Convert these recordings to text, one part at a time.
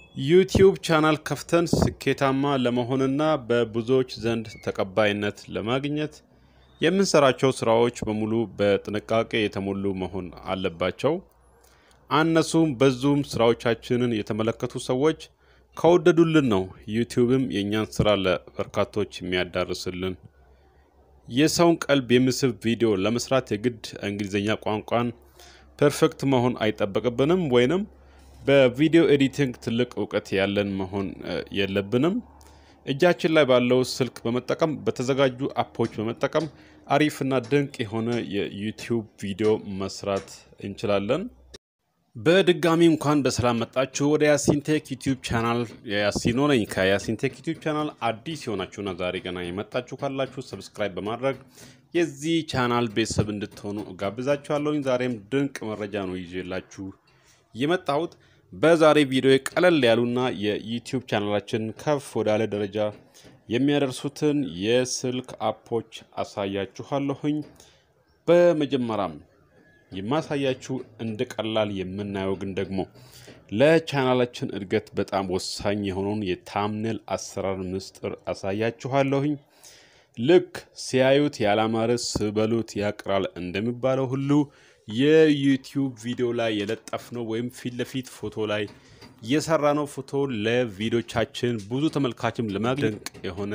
ዩቲዩብ ቻናል ከፍተን ስኬታማ ለመሆንና በብዙዎች ዘንድ ተቀባይነት ለማግኘት የምንሰራቸው ስራዎች በሙሉ በጥንቃቄ የተሞሉ መሆን አለባቸው። አነሱም በዙም ስራዎቻችንን የተመለከቱ ሰዎች ከወደዱልን ነው ዩቲዩብም የእኛን ስራ ለበርካቶች የሚያዳርስልን። የሰውን ቀልብ የሚስብ ቪዲዮ ለመስራት የግድ እንግሊዝኛ ቋንቋን ፐርፌክት መሆን አይጠበቅብንም ወይንም በቪዲዮ ኤዲቲንግ ትልቅ እውቀት ያለን መሆን የለብንም። እጃችን ላይ ባለው ስልክ በመጠቀም በተዘጋጁ አፖች በመጠቀም አሪፍና ድንቅ የሆነ የዩቲዩብ ቪዲዮ መስራት እንችላለን። በድጋሚ እንኳን በሰላም መጣችሁ ወደ ያሲንቴክ ዩቲዩብ ቻናል። ያሲኖ ነኝ ከያሲንቴክ ዩቲዩብ ቻናል። አዲስ የሆናችሁና ዛሬ ገና የመጣችሁ ካላችሁ ሰብስክራይብ በማድረግ የዚህ ቻናል ቤተሰብ እንድትሆኑ እጋብዛችኋለሁኝ። ዛሬም ድንቅ መረጃ ነው ይዤላችሁ የመጣሁት። በዛሬ ቪዲዮ ቀለል ያሉና የዩቲዩብ ቻናላችን ከፍ ወዳለ ደረጃ የሚያደርሱትን የስልክ አፖች አሳያችኋለሁኝ። በመጀመሪያም የማሳያችሁ እንደ ቀላል የምናየው ግን ደግሞ ለቻናላችን እድገት በጣም ወሳኝ የሆነውን የታምኔል አሰራር ምስጢር አሳያችኋለሁኝ። ልክ ሲያዩት ያላማረ ስበሉት ያቅራል እንደሚባለው ሁሉ የዩቲዩብ ቪዲዮ ላይ የለጠፍነው ወይም ፊት ለፊት ፎቶ ላይ የሰራነው ፎቶ ለቪዲዮቻችን ብዙ ተመልካችም ለማግኘት ድንቅ የሆነ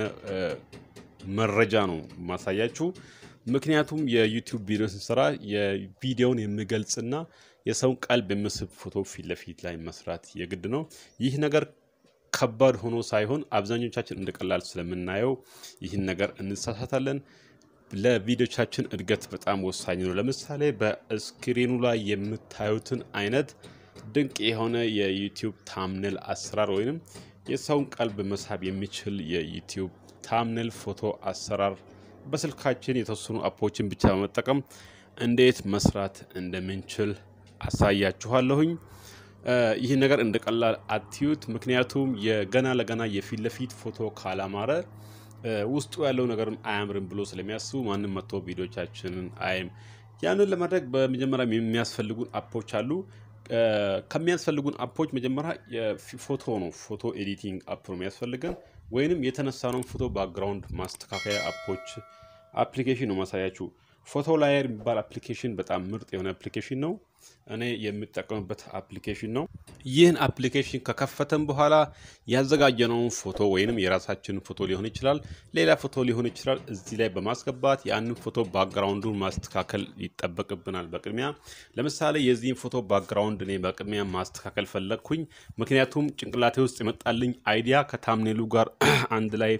መረጃ ነው ማሳያችሁ። ምክንያቱም የዩቲዩብ ቪዲዮ ስንሰራ የቪዲዮውን የሚገልጽና የሰውን ቀልብ የሚስብ ፎቶ ፊት ለፊት ላይ መስራት የግድ ነው። ይህ ነገር ከባድ ሆኖ ሳይሆን አብዛኞቻችን እንደ ቀላል ስለምናየው ይህን ነገር እንሳሳታለን። ለቪዲዮቻችን እድገት በጣም ወሳኝ ነው። ለምሳሌ በስክሪኑ ላይ የምታዩትን አይነት ድንቅ የሆነ የዩቲዩብ ታምኔል አሰራር ወይንም የሰውን ቀልብ መሳብ የሚችል የዩቲዩብ ታምኔል ፎቶ አሰራር በስልካችን የተወሰኑ አፖችን ብቻ በመጠቀም እንዴት መስራት እንደምንችል አሳያችኋለሁኝ። ይህ ነገር እንደ ቀላል አትዩት። ምክንያቱም የገና ለገና የፊት ለፊት ፎቶ ካላማረ ውስጡ ያለው ነገርም አያምርም ብሎ ስለሚያስቡ ማንም መጥቶ ቪዲዮቻችንን አይም። ያንን ለማድረግ በመጀመሪያ የሚያስፈልጉን አፖች አሉ። ከሚያስፈልጉን አፖች መጀመሪያ ፎቶ ነው። ፎቶ ኤዲቲንግ አፕ ነው የሚያስፈልገን ወይንም የተነሳነውን ፎቶ ባክግራውንድ ማስተካከያ አፖች አፕሊኬሽን ነው ማሳያችሁ። ፎቶ ላየር የሚባል አፕሊኬሽን በጣም ምርጥ የሆነ አፕሊኬሽን ነው። እኔ የምጠቀምበት አፕሊኬሽን ነው። ይህን አፕሊኬሽን ከከፈተን በኋላ ያዘጋጀነውን ፎቶ ወይንም የራሳችንን ፎቶ ሊሆን ይችላል፣ ሌላ ፎቶ ሊሆን ይችላል። እዚህ ላይ በማስገባት ያንን ፎቶ ባክግራውንዱን ማስተካከል ይጠበቅብናል። በቅድሚያ ለምሳሌ የዚህን ፎቶ ባክግራውንድ እኔ በቅድሚያ ማስተካከል ፈለግኩኝ። ምክንያቱም ጭንቅላቴ ውስጥ የመጣልኝ አይዲያ ከታምኔሉ ጋር አንድ ላይ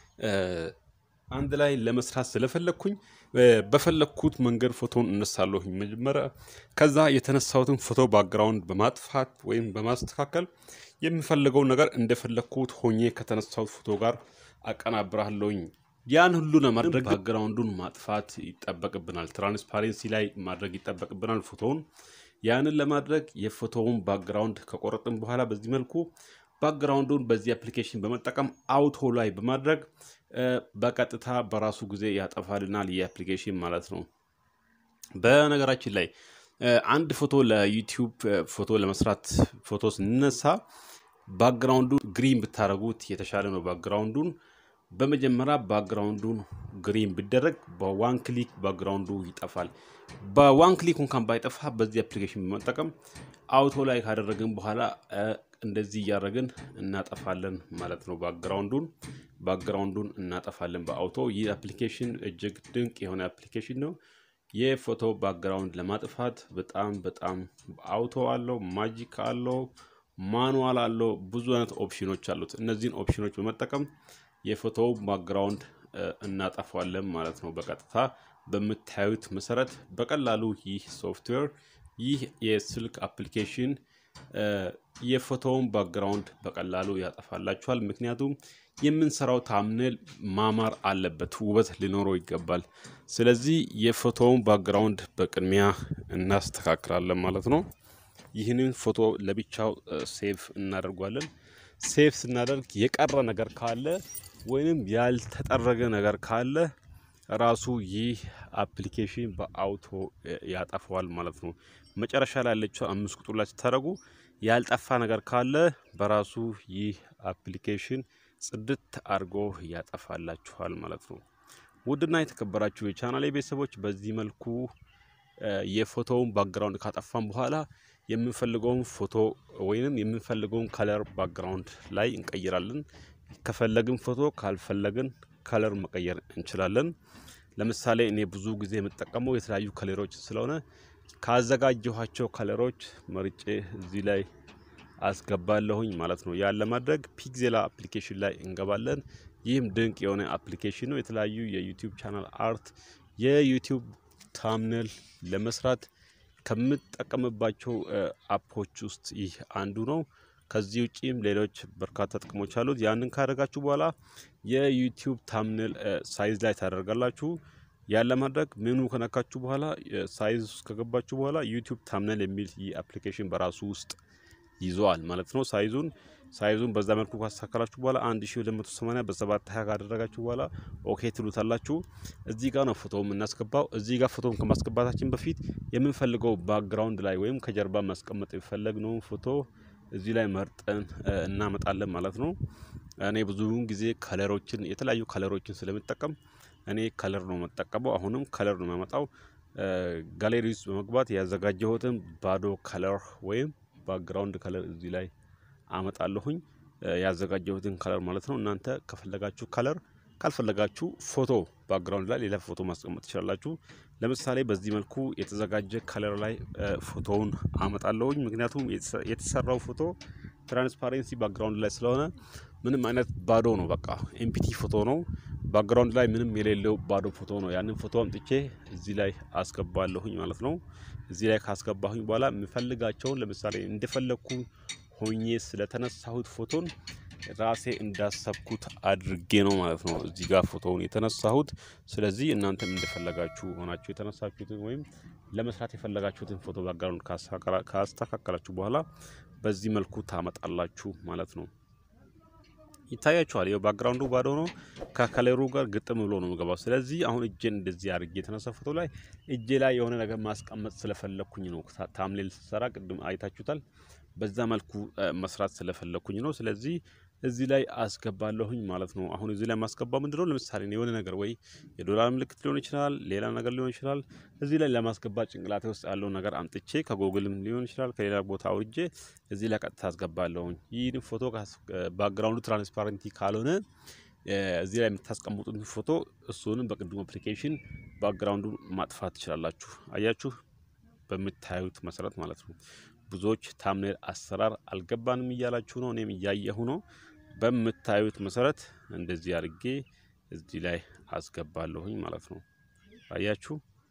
አንድ ላይ ለመስራት ስለፈለግኩኝ በፈለግኩት መንገድ ፎቶን እነሳለሁኝ መጀመሪያ። ከዛ የተነሳሁትን ፎቶ ባክግራውንድ በማጥፋት ወይም በማስተካከል የምፈልገው ነገር እንደፈለግኩት ሆኜ ከተነሳሁት ፎቶ ጋር አቀናብራለሁኝ። ያን ሁሉ ለማድረግ ባክግራውንዱን ማጥፋት ይጠበቅብናል። ትራንስፓሬንሲ ላይ ማድረግ ይጠበቅብናል ፎቶውን። ያንን ለማድረግ የፎቶውን ባክግራውንድ ከቆረጥን በኋላ በዚህ መልኩ ባክግራውንዱን በዚህ አፕሊኬሽን በመጠቀም አውቶ ላይ በማድረግ በቀጥታ በራሱ ጊዜ ያጠፋልናል ይህ አፕሊኬሽን ማለት ነው። በነገራችን ላይ አንድ ፎቶ ለዩቲዩብ ፎቶ ለመስራት ፎቶ ስንነሳ ባክግራውንዱን ግሪን ብታደረጉት የተሻለ ነው። ባክግራውንዱን በመጀመሪያ ባክግራውንዱን ግሪን ቢደረግ በዋን ክሊክ ባክግራውንዱ ይጠፋል። በዋን ክሊክ እንኳን ባይጠፋ በዚህ አፕሊኬሽን በመጠቀም አውቶ ላይ ካደረግን በኋላ እንደዚህ እያደረግን እናጠፋለን ማለት ነው። ባክግራውንዱን ባክግራውንዱን እናጠፋለን በአውቶ። ይህ አፕሊኬሽን እጅግ ድንቅ የሆነ አፕሊኬሽን ነው። የፎቶ ባክግራውንድ ለማጥፋት በጣም በጣም አውቶ አለው፣ ማጂክ አለው፣ ማኑዋል አለው፣ ብዙ አይነት ኦፕሽኖች አሉት። እነዚህን ኦፕሽኖች በመጠቀም የፎቶ ባክግራውንድ እናጠፋለን ማለት ነው። በቀጥታ በምታዩት መሰረት በቀላሉ ይህ ሶፍትዌር ይህ የስልክ አፕሊኬሽን የፎቶውን ባክግራውንድ በቀላሉ ያጠፋላችኋል። ምክንያቱም የምንሰራው ታምኔል ማማር አለበት፣ ውበት ሊኖረው ይገባል። ስለዚህ የፎቶውን ባክግራውንድ በቅድሚያ እናስተካክላለን ማለት ነው። ይህንን ፎቶ ለብቻው ሴቭ እናደርጓለን። ሴቭ ስናደርግ የቀረ ነገር ካለ ወይንም ያልተጠረገ ነገር ካለ ራሱ ይህ አፕሊኬሽን በአውቶ ያጠፈዋል ማለት ነው። መጨረሻ ላይ ያለችው አምስት ቁጥር ላይ ስታደርጉ ያልጠፋ ነገር ካለ በራሱ ይህ አፕሊኬሽን ጽድት አድርጎ ያጠፋላችኋል ማለት ነው። ውድና የተከበራችሁ የቻናሌ ቤተሰቦች በዚህ መልኩ የፎቶውን ባክግራውንድ ካጠፋን በኋላ የምንፈልገውን ፎቶ ወይንም የምንፈልገውን ከለር ባክግራውንድ ላይ እንቀይራለን። ከፈለግን ፎቶ ካልፈለግን ከለር መቀየር እንችላለን። ለምሳሌ እኔ ብዙ ጊዜ የምጠቀመው የተለያዩ ከለሮች ስለሆነ ካዘጋጀኋቸው ከለሮች መርጬ እዚህ ላይ አስገባለሁኝ ማለት ነው። ያን ለማድረግ ፒክዜላ አፕሊኬሽን ላይ እንገባለን። ይህም ድንቅ የሆነ አፕሊኬሽን ነው። የተለያዩ የዩቲዩብ ቻናል አርት፣ የዩቲዩብ ታምኔል ለመስራት ከምጠቀምባቸው አፖች ውስጥ ይህ አንዱ ነው። ከዚህ ውጪም ሌሎች በርካታ ጥቅሞች አሉት። ያንን ካደረጋችሁ በኋላ የዩቲዩብ ታምኔል ሳይዝ ላይ ታደርጋላችሁ። ያን ለማድረግ ሜኑ ከነካችሁ በኋላ ሳይዝ ውስጥ ከገባችሁ በኋላ ዩቲዩብ ታምኔል የሚል ይህ አፕሊኬሽን በራሱ ውስጥ ይዘዋል ማለት ነው። ሳይዙን ሳይዙን በዛ መልኩ ካስተካከላችሁ በኋላ 1280 በ720 ካደረጋችሁ በኋላ ኦኬ ትሉታላችሁ። እዚህ ጋር ነው ፎቶ የምናስገባው። እዚህ ጋር ፎቶን ከማስገባታችን በፊት የምንፈልገው ባክግራውንድ ላይ ወይም ከጀርባ ማስቀመጥ የፈለግነውን ፎቶ እዚህ ላይ መርጠን እናመጣለን ማለት ነው። እኔ ብዙውን ጊዜ ከለሮችን የተለያዩ ከለሮችን ስለምጠቀም እኔ ከለር ነው የምጠቀመው። አሁንም ከለር ነው የማመጣው። ጋሌሪ ውስጥ በመግባት ያዘጋጀሁትን ባዶ ከለር ወይም ባክግራውንድ ከለር እዚህ ላይ አመጣለሁኝ። ያዘጋጀሁትን ከለር ማለት ነው። እናንተ ከፈለጋችሁ ከለር ካልፈለጋችሁ ፎቶ ባክግራውንድ ላይ ሌላ ፎቶ ማስቀመጥ ትችላላችሁ። ለምሳሌ በዚህ መልኩ የተዘጋጀ ከለር ላይ ፎቶውን አመጣለሁኝ። ምክንያቱም የተሰራው ፎቶ ትራንስፓሬንሲ ባክግራውንድ ላይ ስለሆነ ምንም አይነት ባዶ ነው። በቃ ኤምፒቲ ፎቶ ነው። ባክግራውንድ ላይ ምንም የሌለው ባዶ ፎቶ ነው። ያንን ፎቶ አምጥቼ እዚህ ላይ አስገባለሁኝ ማለት ነው። እዚህ ላይ ካስገባሁኝ በኋላ የምፈልጋቸውን ለምሳሌ እንደፈለግኩ ሆኜ ስለተነሳሁት ፎቶን ራሴ እንዳሰብኩት አድርጌ ነው ማለት ነው እዚህ ጋር ፎቶውን የተነሳሁት። ስለዚህ እናንተም እንደፈለጋችሁ ሆናችሁ የተነሳችሁትን ወይም ለመስራት የፈለጋችሁትን ፎቶ ባክግራውንድ ካስተካከላችሁ በኋላ በዚህ መልኩ ታመጣላችሁ ማለት ነው። ይታያችኋል። ይኸው ባክግራውንዱ ባዶ ነው። ከከለሩ ጋር ግጥም ብሎ ነው የሚገባው። ስለዚህ አሁን እጄን እንደዚህ አድርጌ የተነሳ ፎቶ ላይ እጄ ላይ የሆነ ነገር ማስቀመጥ ስለፈለግኩኝ ነው። ታምሌል ስሰራ ቅድም አይታችሁታል። በዛ መልኩ መስራት ስለፈለግኩኝ ነው። ስለዚህ እዚህ ላይ አስገባለሁኝ ማለት ነው። አሁን እዚህ ላይ ማስገባው ምንድነው? ለምሳሌ የሆነ ነገር ወይ የዶላር ምልክት ሊሆን ይችላል፣ ሌላ ነገር ሊሆን ይችላል። እዚህ ላይ ለማስገባት ጭንቅላቴ ውስጥ ያለው ነገር አምጥቼ ከጎግልም ሊሆን ይችላል፣ ከሌላ ቦታ አውርጄ እዚህ ላይ ቀጥታ አስገባለሁኝ። ይህን ፎቶ ባክግራውንዱ ትራንስፓረንቲ ካልሆነ እዚህ ላይ የምታስቀምጡትን ፎቶ እሱንም በቅድሙ አፕሊኬሽን ባክግራውንዱ ማጥፋት ትችላላችሁ። አያችሁ፣ በምታዩት መሰረት ማለት ነው። ብዙዎች ታምኔል አሰራር አልገባንም እያላችሁ ነው። እኔም እያየሁ ነው። በምታዩት መሰረት እንደዚህ አድርጌ እዚህ ላይ አስገባለሁኝ ማለት ነው። አያችሁ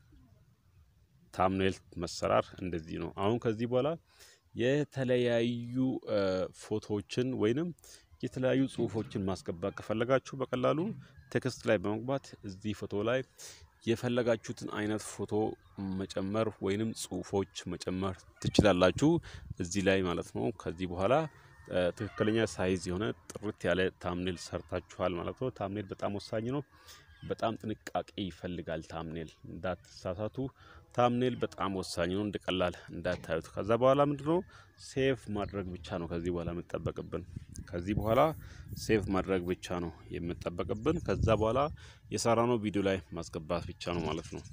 ታምኔል መሰራር እንደዚህ ነው። አሁን ከዚህ በኋላ የተለያዩ ፎቶዎችን ወይንም የተለያዩ ጽሁፎችን ማስገባት ከፈለጋችሁ በቀላሉ ቴክስት ላይ በመግባት እዚህ ፎቶ ላይ የፈለጋችሁትን አይነት ፎቶ መጨመር ወይንም ጽሁፎች መጨመር ትችላላችሁ እዚህ ላይ ማለት ነው። ከዚህ በኋላ ትክክለኛ ሳይዝ የሆነ ጥርት ያለ ታምኔል ሰርታችኋል ማለት ነው። ታምኔል በጣም ወሳኝ ነው። በጣም ጥንቃቄ ይፈልጋል። ታምኔል እንዳትሳሳቱ። ታምኔል በጣም ወሳኝ ነው። እንደ ቀላል እንዳታዩት። ከዛ በኋላ ምንድነው ሴቭ ማድረግ ብቻ ነው ከዚህ በኋላ የምጠበቅብን። ከዚህ በኋላ ሴቭ ማድረግ ብቻ ነው የምጠበቅብን። ከዛ በኋላ የሰራነው ቪዲዮ ላይ ማስገባት ብቻ ነው ማለት ነው።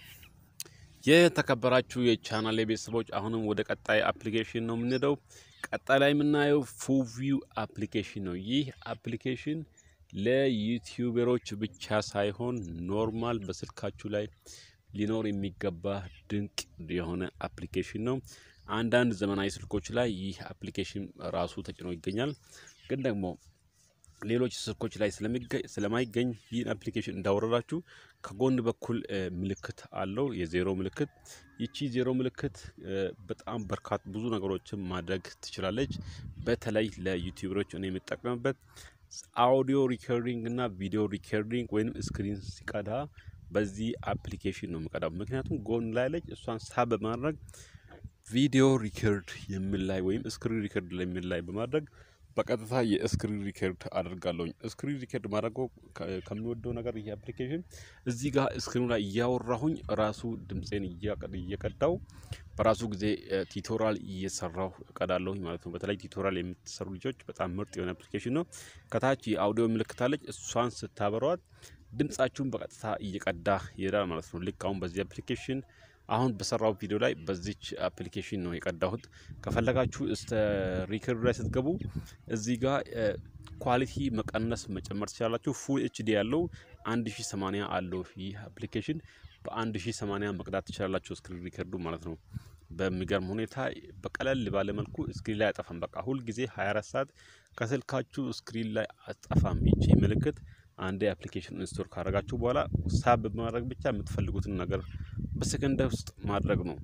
የተከበራችሁ የቻናል ቤተሰቦች አሁንም ወደ ቀጣይ አፕሊኬሽን ነው የምንሄደው። ቀጣይ ላይ የምናየው ፉቪው አፕሊኬሽን ነው። ይህ አፕሊኬሽን ለዩቲዩበሮች ብቻ ሳይሆን ኖርማል በስልካችሁ ላይ ሊኖር የሚገባ ድንቅ የሆነ አፕሊኬሽን ነው። አንዳንድ ዘመናዊ ስልኮች ላይ ይህ አፕሊኬሽን ራሱ ተጭኖ ይገኛል። ግን ደግሞ ሌሎች ስልኮች ላይ ስለማይገኝ ይህን አፕሊኬሽን እንዳወረዳችሁ ከጎን በኩል ምልክት አለው፣ የዜሮ ምልክት። ይቺ ዜሮ ምልክት በጣም በርካታ ብዙ ነገሮችን ማድረግ ትችላለች። በተለይ ለዩቲዩበሮች እኔ የምጠቀምበት አውዲዮ ሪከርዲንግ እና ቪዲዮ ሪከርዲንግ ወይም ስክሪን ሲቀዳ በዚህ አፕሊኬሽን ነው የምቀዳው። ምክንያቱም ጎን ላይ ለች እሷን ሳብ በማድረግ ቪዲዮ ሪከርድ የሚል ላይ ወይም ስክሪን ሪከርድ የሚል ላይ በማድረግ በቀጥታ የስክሪን ሪከርድ አደርጋለሁኝ። ስክሪን ሪከርድ ማድረገው ከሚወደው ነገር ይህ አፕሊኬሽን እዚህ ጋር ስክሪኑ ላይ እያወራሁኝ ራሱ ድምፄን እየቀዳው በራሱ ጊዜ ቲቶሪያል እየሰራሁ እቀዳለሁኝ ማለት ነው። በተለይ ቲቶሪያል የምትሰሩ ልጆች በጣም ምርጥ የሆነ አፕሊኬሽን ነው። ከታች የአውዲዮ ምልክት አለች። እሷን ስታበሯት ድምጻችሁን በቀጥታ እየቀዳ ይሄዳል ማለት ነው። ልክ አሁን በዚህ አፕሊኬሽን አሁን በሰራው ቪዲዮ ላይ በዚች አፕሊኬሽን ነው የቀዳሁት። ከፈለጋችሁ እስተ ሪከርድ ላይ ስትገቡ እዚህ ጋር ኳሊቲ መቀነስ መጨመር ትችላላችሁ። ፉል ኤችዲ ያለው 1080 አለው ይህ አፕሊኬሽን በ1080 መቅዳት ትችላላችሁ ስክሪን ሪከርዱ ማለት ነው። በሚገርም ሁኔታ በቀለል ባለ መልኩ ስክሪን ላይ አጠፋም። በቃ ሁል ጊዜ 24 ሰዓት ከስልካችሁ ስክሪን ላይ አጠፋም። ይቺ ምልክት አንዴ አፕሊኬሽን ኢንስቶል ካደረጋችሁ በኋላ ሳብ በማድረግ ብቻ የምትፈልጉትን ነገር በሰከንድ ውስጥ ማድረግ ነው።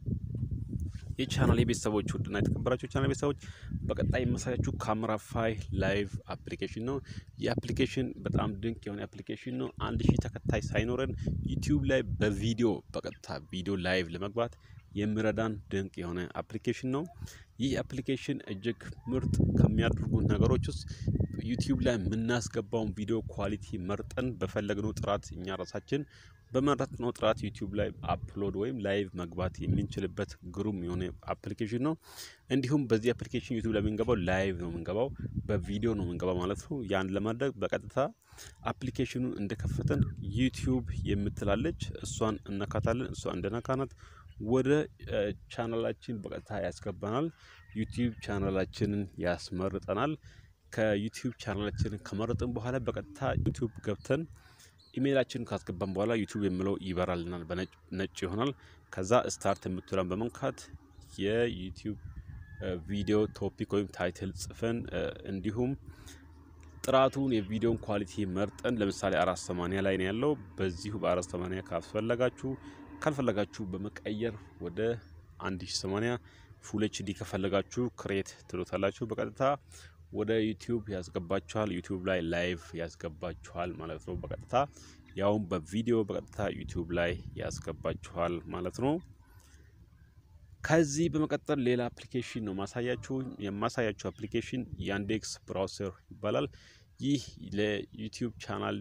የቻናል የቤተሰቦች ውድና የተከበራችሁ ቻናል ቤተሰቦች በቀጣይ የማሳያችሁ ካሜራ ፋይ ላይቭ አፕሊኬሽን ነው። ይህ አፕሊኬሽን በጣም ድንቅ የሆነ አፕሊኬሽን ነው። አንድ ሺህ ተከታይ ሳይኖረን ዩቲዩብ ላይ በቪዲዮ በቀጥታ ቪዲዮ ላይቭ ለመግባት የሚረዳን ድንቅ የሆነ አፕሊኬሽን ነው። ይህ አፕሊኬሽን እጅግ ምርጥ ከሚያደርጉት ነገሮች ውስጥ ዩቲዩብ ላይ የምናስገባውን ቪዲዮ ኳሊቲ መርጠን በፈለግነው ጥራት እኛ ራሳችን በመረጥነው ጥራት ዩቲዩብ ላይ አፕሎድ ወይም ላይቭ መግባት የምንችልበት ግሩም የሆነ አፕሊኬሽን ነው። እንዲሁም በዚህ አፕሊኬሽን ዩቲዩብ ላይ የምንገባው ላይቭ ነው የምንገባው፣ በቪዲዮ ነው የምንገባው ማለት ነው። ያን ለማድረግ በቀጥታ አፕሊኬሽኑን እንደከፈተን ዩቲዩብ የምትላለች እሷን እነካታለን። እሷ እንደነካናት ወደ ቻናላችን በቀጥታ ያስገባናል። ዩቲዩብ ቻናላችንን ያስመርጠናል። ከዩቲዩብ ቻናላችንን ከመረጥን በኋላ በቀጥታ ዩቲዩብ ገብተን ኢሜይላችንን ካስገባን በኋላ ዩቲዩብ የሚለው ይበራልናል፣ በነጭ ይሆናል። ከዛ ስታርት የምትለን በመንካት የዩቲዩብ ቪዲዮ ቶፒክ ወይም ታይትል ጽፈን እንዲሁም ጥራቱን የቪዲዮን ኳሊቲ መርጠን ለምሳሌ አራት ሰማንያ ላይ ነው ያለው። በዚሁ በአራት ሰማንያ ካስፈለጋችሁ ካልፈለጋችሁ በመቀየር ወደ አንድ ሺ ሰማንያ ፉል ኤችዲ ከፈለጋችሁ ክሬት ትሉታላችሁ። በቀጥታ ወደ ዩቲዩብ ያስገባችኋል። ዩቲዩብ ላይ ላይቭ ያስገባችኋል ማለት ነው። በቀጥታ ያውም በቪዲዮ በቀጥታ ዩቲዩብ ላይ ያስገባችኋል ማለት ነው። ከዚህ በመቀጠል ሌላ አፕሊኬሽን ነው ማሳያችሁ። የማሳያችሁ አፕሊኬሽን ያንዴክስ ብራውሰር ይባላል። ይህ ለዩቲዩብ ቻናል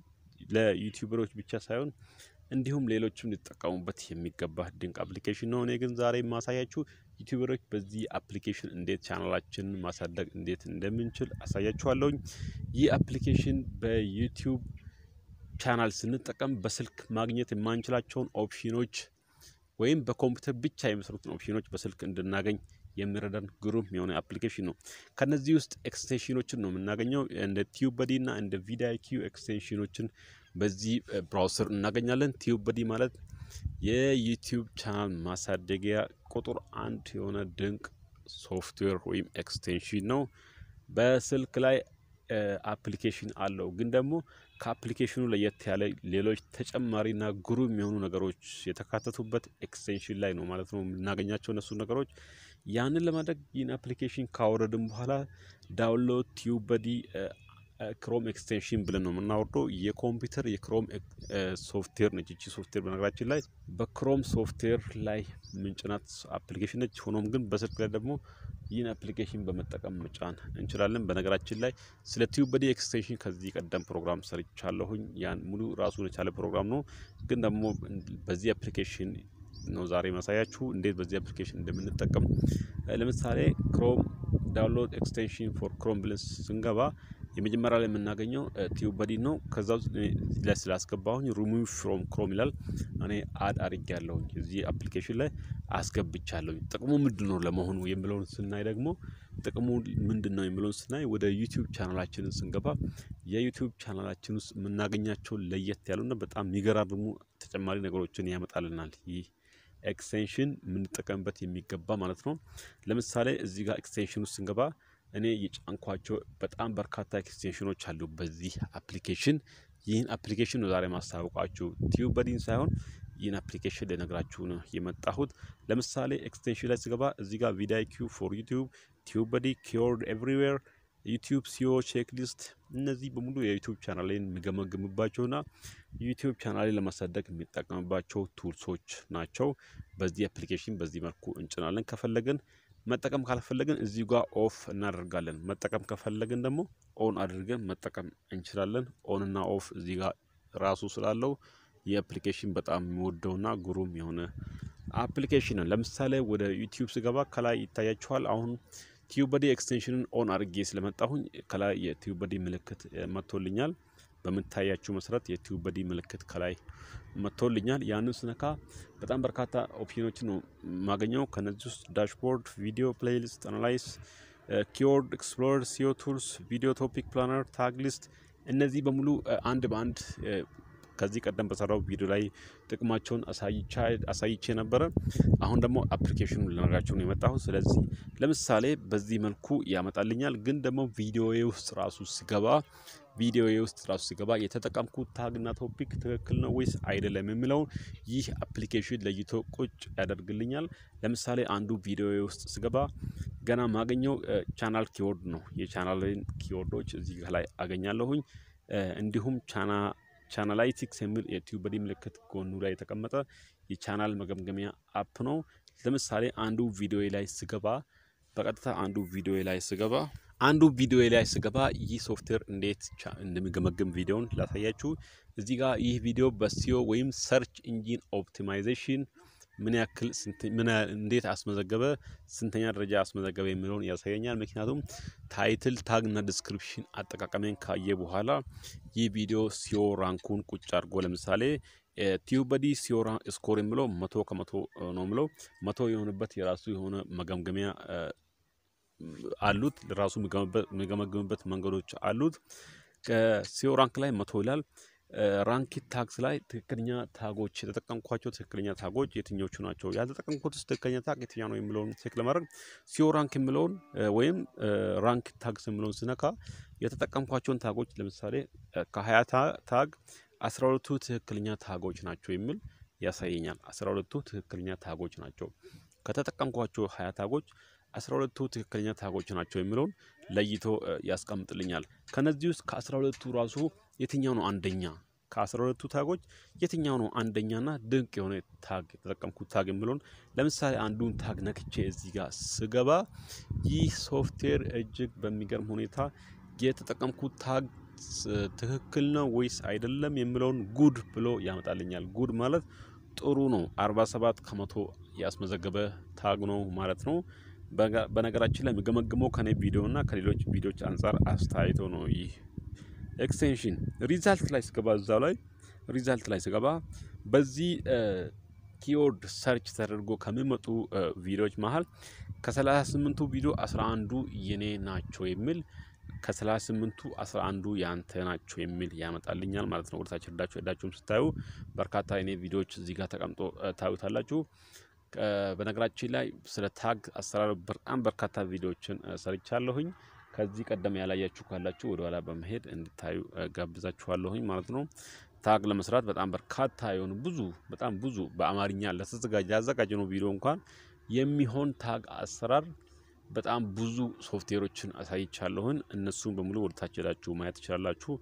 ለዩቲዩበሮች ብቻ ሳይሆን እንዲሁም ሌሎችም ሊጠቀሙበት የሚገባ ድንቅ አፕሊኬሽን ነው። እኔ ግን ዛሬ የማሳያችሁ ዩቲዩበሮች በዚህ አፕሊኬሽን እንዴት ቻናላችንን ማሳደግ እንዴት እንደምንችል አሳያችኋለሁኝ። ይህ አፕሊኬሽን በዩቲዩብ ቻናል ስንጠቀም በስልክ ማግኘት የማንችላቸውን ኦፕሽኖች ወይም በኮምፒውተር ብቻ የሚሰሩትን ኦፕሽኖች በስልክ እንድናገኝ የሚረዳን ግሩም የሆነ አፕሊኬሽን ነው። ከነዚህ ውስጥ ኤክስቴንሽኖችን ነው የምናገኘው። እንደ ቲዩብ በዲ እና እንደ ቪዲአይኪዩ ኤክስቴንሽኖችን በዚህ ብራውሰር እናገኛለን። ቲዩብ በዲ ማለት የዩቲዩብ ቻናል ማሳደጊያ ቁጥር አንድ የሆነ ድንቅ ሶፍትዌር ወይም ኤክስቴንሽን ነው። በስልክ ላይ አፕሊኬሽን አለው፣ ግን ደግሞ ከአፕሊኬሽኑ ለየት ያለ ሌሎች ተጨማሪና ግሩም የሆኑ ነገሮች የተካተቱበት ኤክስቴንሽን ላይ ነው ማለት ነው የምናገኛቸው እነሱ ነገሮች። ያንን ለማድረግ ይህን አፕሊኬሽን ካወረድን በኋላ ዳውንሎድ ቲዩብ በዲ ክሮም ኤክስቴንሽን ብለን ነው የምናወርደው። የኮምፒውተር የክሮም ሶፍትዌር ነች ይቺ ሶፍትዌር። በነገራችን ላይ በክሮም ሶፍትዌር ላይ ምንጭናት አፕሊኬሽን ነች። ሆኖም ግን በስልክ ላይ ደግሞ ይህን አፕሊኬሽን በመጠቀም መጫን እንችላለን። በነገራችን ላይ ስለ ቲዩብ በዲ ኤክስቴንሽን ከዚህ ቀደም ፕሮግራም ሰርቻለሁኝ። ያን ሙሉ ራሱን የቻለ ፕሮግራም ነው። ግን ደግሞ በዚህ አፕሊኬሽን ነው ዛሬ ማሳያችሁ እንዴት በዚህ አፕሊኬሽን እንደምንጠቀም። ለምሳሌ ክሮም ዳውንሎድ ኤክስቴንሽን ፎር ክሮም ብለን ስንገባ የመጀመሪያ ላይ የምናገኘው ቲዩብ በዲ ነው። ከዛ ውስጥ ላይ ስላስገባሁኝ ሪሙቭ ፍሮም ክሮም ይላል። እኔ አድ አድርጌ ያለሁኝ እዚህ አፕሊኬሽን ላይ አስገብቻለሁኝ። ጥቅሙ ምንድን ነው ለመሆኑ የሚለውን ስናይ ደግሞ ጥቅሙ ምንድን ነው የሚለውን ስናይ ወደ ዩቲዩብ ቻናላችንን ስንገባ የዩቲዩብ ቻናላችን ውስጥ የምናገኛቸው ለየት ያሉና በጣም የሚገራርሙ ተጨማሪ ነገሮችን ያመጣልናል ይህ ኤክስቴንሽን የምንጠቀምበት የሚገባ ማለት ነው። ለምሳሌ እዚህ ጋር ኤክስቴንሽን ውስጥ ስንገባ እኔ የጫንኳቸው በጣም በርካታ ኤክስቴንሽኖች አሉ በዚህ አፕሊኬሽን። ይህን አፕሊኬሽን ነው ዛሬ ማስታወቃችሁ ቲዩብ በዲን ሳይሆን ይህን አፕሊኬሽን ልነግራችሁ ነው የመጣሁት። ለምሳሌ ኤክስቴንሽን ላይ ስገባ እዚህ ጋር ቪዲአይኪዩ ፎር ዩቲዩብ፣ ቲዩብ በዲ፣ ኪወርድ ኤቭሪዌር፣ ዩቲዩብ ሲኦ ቼክ ሊስት፣ እነዚህ በሙሉ የዩቲዩብ ቻናሌን የሚገመግምባቸውና ዩቲዩብ ቻናሌን ለማሳደግ የሚጠቀምባቸው ቱልሶች ናቸው። በዚህ አፕሊኬሽን በዚህ መልኩ እንጭናለን ከፈለግን መጠቀም ካልፈለግን እዚህ ጋር ኦፍ እናደርጋለን። መጠቀም ከፈለግን ደግሞ ኦን አድርገን መጠቀም እንችላለን። ኦን እና ኦፍ እዚህ ጋር ራሱ ስላለው የአፕሊኬሽን በጣም የሚወደውና ግሩም የሆነ አፕሊኬሽን ነው። ለምሳሌ ወደ ዩቲዩብ ስገባ ከላይ ይታያችኋል። አሁን ቲዩበዲ ኤክስቴንሽንን ኦን አድርጌ ስለመጣሁኝ ከላይ የቲዩበዲ ምልክት መጥቶልኛል። በምታያችሁ መሰረት የቲዩበዲ ምልክት ከላይ መጥቶልኛል። ያንን ስነካ በጣም በርካታ ኦፕሽኖችን ነው የማገኘው። ከነዚህ ውስጥ ዳሽቦርድ፣ ቪዲዮ ፕሌይሊስት፣ አናላይስ፣ ኪወርድ ኤክስፕሎረር፣ ሲዮ ቱልስ፣ ቪዲዮ ቶፒክ ፕላነር፣ ታግ ሊስት እነዚህ በሙሉ አንድ በአንድ ከዚህ ቀደም በሰራው ቪዲዮ ላይ ጥቅማቸውን አሳይቼ ነበረ። አሁን ደግሞ አፕሊኬሽኑ ልነግራቸው ነው የመጣሁት። ስለዚህ ለምሳሌ በዚህ መልኩ ያመጣልኛል። ግን ደግሞ ቪዲዮዬ ውስጥ ራሱ ስገባ ቪዲዮዬ ውስጥ ራሱ ስገባ የተጠቀምኩት ታግና ቶፒክ ትክክል ነው ወይስ አይደለም የሚለውን ይህ አፕሊኬሽን ለይቶ ቁጭ ያደርግልኛል። ለምሳሌ አንዱ ቪዲዮዬ ውስጥ ስገባ ገና ማገኘው ቻናል ኪወርድ ነው። የቻናልን ኪወርዶች እዚህ ላይ አገኛለሁኝ። እንዲሁም ቻና ቻናላይቲክስ የሚል የቲዩበዲ ምልክት ጎኑ ላይ የተቀመጠ የቻናል መገምገሚያ አፕ ነው። ለምሳሌ አንዱ ቪዲዮ ላይ ስገባ በቀጥታ አንዱ ቪዲዮ ላይ ስገባ አንዱ ቪዲዮ ላይ ስገባ ይህ ሶፍትዌር እንዴት እንደሚገመግም ቪዲዮን ላሳያችሁ። እዚህ ጋር ይህ ቪዲዮ በሲዮ ወይም ሰርች ኢንጂን ኦፕቲማይዜሽን ምን ያክል እንዴት አስመዘገበ፣ ስንተኛ ደረጃ አስመዘገበ የሚለውን ያሳየኛል። ምክንያቱም ታይትል ታግ እና ዲስክሪፕሽን አጠቃቀሜን ካየ በኋላ ይህ ቪዲዮ ሲዮ ራንኩን ቁጭ አድርጎ ለምሳሌ ቲዩበዲ ሲዮ ስኮር የሚለው መቶ ከመቶ ነው ምለው መቶ የሆነበት የራሱ የሆነ መገምገሚያ አሉት። ራሱ የሚገመግምበት መንገዶች አሉት። ከሲዮ ራንክ ላይ መቶ ይላል። ራንኪት ታግስ ላይ ትክክለኛ ታጎች የተጠቀምኳቸው ትክክለኛ ታጎች የትኞቹ ናቸው፣ ያልተጠቀምኩት ትክክለኛ ታግ የትኛ ነው የሚለውን ቼክ ለማድረግ ሲዮ ራንክ የሚለውን ወይም ራንክ ታግስ የሚለውን ስነካ የተጠቀምኳቸውን ታጎች ለምሳሌ ከሀያ ታግ አስራ ሁለቱ ትክክለኛ ታጎች ናቸው የሚል ያሳየኛል። አስራ ሁለቱ ትክክለኛ ታጎች ናቸው ከተጠቀምኳቸው ሀያ ታጎች አስራ ሁለቱ ትክክለኛ ታጎች ናቸው የሚለውን ለይቶ ያስቀምጥልኛል። ከነዚህ ውስጥ ከአስራ ሁለቱ ራሱ የትኛው ነው አንደኛ? ከአስራ ሁለቱ ታጎች የትኛው ነው አንደኛና ድንቅ የሆነ ታግ የተጠቀምኩት ታግ የሚለውን ለምሳሌ አንዱን ታግ ነክቼ እዚህ ጋር ስገባ ይህ ሶፍትዌር እጅግ በሚገርም ሁኔታ የተጠቀምኩት ታግ ትክክል ነው ወይስ አይደለም የሚለውን ጉድ ብሎ ያመጣልኛል። ጉድ ማለት ጥሩ ነው። 47 ከመቶ ያስመዘገበ ታግ ነው ማለት ነው። በነገራችን ላይ የሚገመግመው ከኔ ቪዲዮ እና ከሌሎች ቪዲዮዎች አንጻር አስተያይቶ ነው። ይህ ኤክስቴንሽን ሪዛልት ላይ ስገባ እዛው ላይ ሪዛልት ላይ ስገባ በዚህ ኪወርድ ሰርች ተደርጎ ከሚመጡ ቪዲዮዎች መሀል ከ38ቱ ቪዲዮ 11ዱ የኔ ናቸው የሚል ከ38ቱ 11ዱ ያንተ ናቸው የሚል ያመጣልኛል ማለት ነው። ወደታች ሄዳችሁ ሄዳችሁም ስታዩ በርካታ የኔ ቪዲዮዎች እዚህ ጋር ተቀምጦ ታዩታላችሁ። በነገራችን ላይ ስለ ታግ አሰራር በጣም በርካታ ቪዲዮዎችን ሰርቻለሁኝ። ከዚህ ቀደም ያላያችሁ ካላችሁ ወደኋላ በመሄድ እንድታዩ ጋብዛችኋለሁኝ ማለት ነው። ታግ ለመስራት በጣም በርካታ የሆኑ ብዙ በጣም ብዙ በአማርኛ ለተዘጋጀ ያዘጋጀነው ቪዲዮ እንኳን የሚሆን ታግ አሰራር በጣም ብዙ ሶፍትዌሮችን አሳይቻለሁን። እነሱን በሙሉ ወደታች ሄዳችሁ ማየት ትችላላችሁ።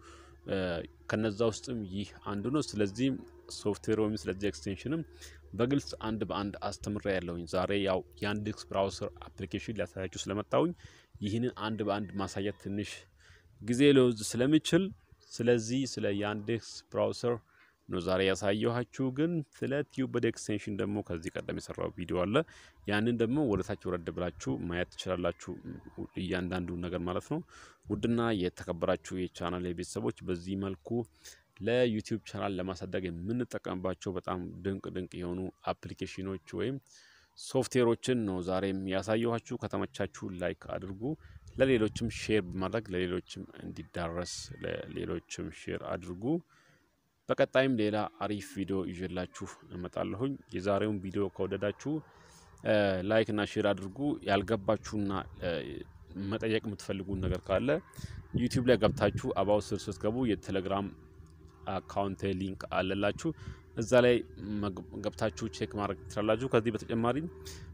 ከነዛ ውስጥም ይህ አንዱ ነው። ስለዚህ ሶፍትዌር ወይም ስለዚህ ኤክስቴንሽንም በግልጽ አንድ በአንድ አስተምሬ ያለሁኝ። ዛሬ ያው የአንዴክስ ብራውሰር አፕሊኬሽን ሊያሳያችሁ ስለመጣሁኝ ይህንን አንድ በአንድ ማሳየት ትንሽ ጊዜ ሊወስድ ስለሚችል ስለዚህ ስለ የአንዴክስ ብራውሰር ነው ዛሬ ያሳየኋችሁ። ግን ስለ ቲዩበድ ኤክስቴንሽን ደግሞ ከዚህ ቀደም የሰራው ቪዲዮ አለ። ያንን ደግሞ ወደ ታች ወረድ ብላችሁ ማየት ትችላላችሁ፣ እያንዳንዱ ነገር ማለት ነው። ውድና የተከበራችሁ የቻናል ቤተሰቦች በዚህ መልኩ ለዩቲዩብ ቻናል ለማሳደግ የምንጠቀምባቸው በጣም ድንቅ ድንቅ የሆኑ አፕሊኬሽኖች ወይም ሶፍትዌሮችን ነው ዛሬም ያሳየኋችሁ። ከተመቻችሁ ላይክ አድርጉ፣ ለሌሎችም ሼር በማድረግ ለሌሎችም እንዲዳረስ ለሌሎችም ሼር አድርጉ። በቀጣይም ሌላ አሪፍ ቪዲዮ ይዤላችሁ እመጣለሁኝ። የዛሬውን ቪዲዮ ከወደዳችሁ ላይክ እና ሼር አድርጉ። ያልገባችሁና መጠየቅ የምትፈልጉን ነገር ካለ ዩቲዩብ ላይ ገብታችሁ አባው ስር ስትገቡ የቴሌግራም አካውንት ሊንክ አለላችሁ። እዛ ላይ ገብታችሁ ቼክ ማድረግ ትችላላችሁ። ከዚህ በተጨማሪ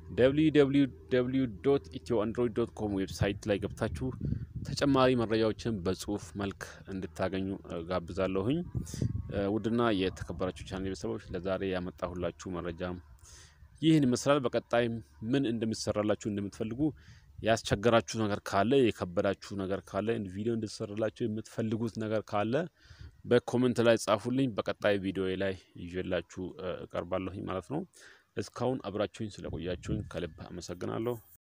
www ኢትዮ አንድሮይድ ዶት ኮም ዌብሳይት ላይ ገብታችሁ ተጨማሪ መረጃዎችን በጽሁፍ መልክ እንድታገኙ ጋብዛለሁኝ። ውድና የተከበራችሁ ቻናል ቤተሰቦች ለዛሬ ያመጣሁላችሁ መረጃ ይህን ይመስላል። በቀጣይ ምን እንደሚሰራላችሁ እንደምትፈልጉ ያስቸገራችሁ ነገር ካለ የከበዳችሁ ነገር ካለ ቪዲዮ እንድትሰራላችሁ የምትፈልጉት ነገር ካለ በኮሜንት ላይ ጻፉልኝ። በቀጣይ ቪዲዮ ላይ ይዤላችሁ እቀርባለሁኝ ማለት ነው። እስካሁን አብራችሁኝ ስለቆያችሁኝ ከልብ አመሰግናለሁ።